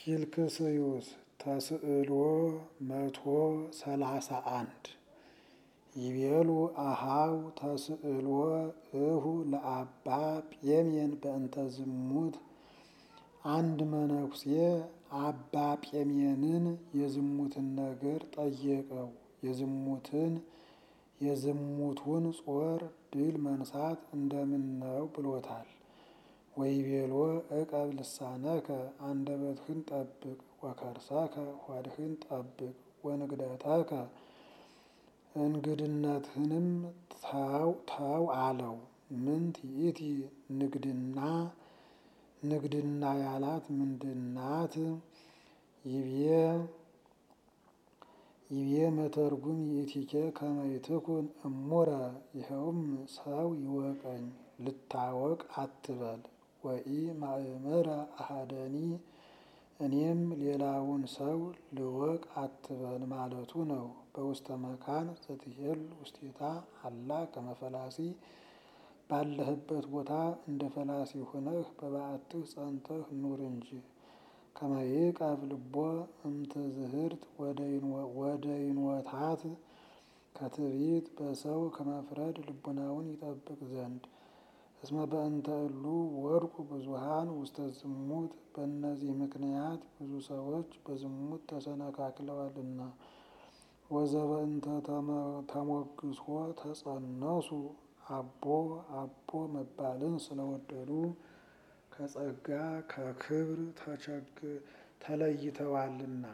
ፊልክስዩስ ተስዕሎ መቶ ሰላሳ አንድ ይቤሉ አሃው ተስዕሎ እሁ ለአባ ጴሜን በእንተ ዝሙት አንድ መነኩሴ አባ ጴሜንን የዝሙትን ነገር ጠየቀው። የዝሙትን የዝሙቱን ጾር ድል መንሳት እንደምን ነው ብሎታል። ወይቤሎ እቀብ ልሳነከ አንደበትህን ጠብቅ፣ ወከርሰከ ሆድህን ጠብቅ፣ ወንግደተከ እንግድነትህንም ተው አለው። ምንት ይእቲ ንግድና ንግድና ያላት ምንድናት? ይቤ ይቤ መተርጉም ይእቲኬ ከመ ይትኩን እሙረ ይኸውም ሰው ይወቀኝ ልታወቅ አትበል። ወኢ ማእምረ አሐደኒ እኔም ሌላውን ሰው ልወቅ አትበል ማለቱ ነው። በውስተ መካን ዘትሄል ውስቴታ አላ ከመ ፈላሲ ባለህበት ቦታ እንደ ፈላሲ ሆነህ በበዓትህ ጸንተህ ኑር እንጂ። ከመ ይዕቀብ ልቦ እምትዝህርት ወደ ይንወታት ከትዕቢት በሰው ከመፍረድ ልቡናውን ይጠብቅ ዘንድ። እስመ በእንተ እሉ ወድቁ ብዙሃን ውስተ ዝሙት በእነዚህ ምክንያት ብዙ ሰዎች በዝሙት ተሰነካክለዋልና። ወዘበእንተ ተሞግሶ ተጸነሱ አቦ አቦ መባልን ስለወደዱ ከጸጋ ከክብር ተለይተዋልና።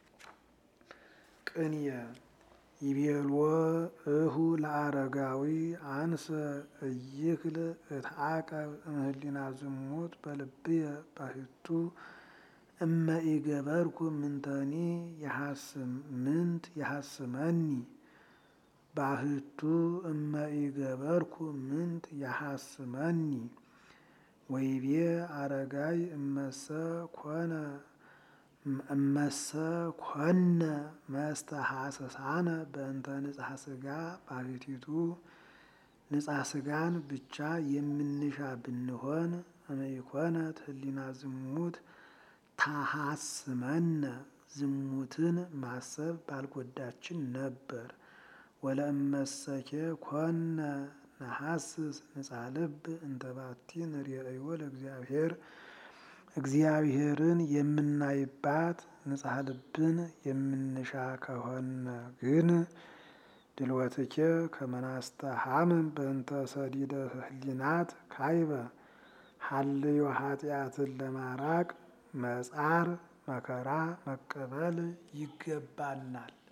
ቅንየ ይቤልዎ እሁ ለአረጋዊ አንሰ እይክል እትዓቀብ እምህሊና ዝሙት በልብየ ባሕቱ እመ ኢገበርኩ ምንተኒ ምንት ያሐስመኒ ባሕቱ እመ ኢገበርኩ ምንት ያሐስመኒ። ወይቤ አረጋይ እመሰ ኮነ እመሰ ኮነ መስተሐሰሳነ በእንተ ንጽሐ ሥጋ ባሕቲቱ ንጽሐ ሥጋን ብቻ የምንሻ ብንሆን እመይኮነት ህሊና ዝሙት ታሐስመነ ዝሙትን ማሰብ ባልጎዳችን ነበር። ወለእመሰኬ ኮነ ነሐስስ ንጽሐ ልብ እንተ ባቲ ንርእዮ ለእግዚአብሔር እግዚአብሔርን የምናይባት ንጽሐ ልብን የምንሻ ከሆነ ግን ድልወትኬ ከመ ናስተሐምም በእንተ ሰዲደ ህሊናት ካይበ ሀልዮ ኃጢአትን ለማራቅ መጻር መከራ መቀበል ይገባናል።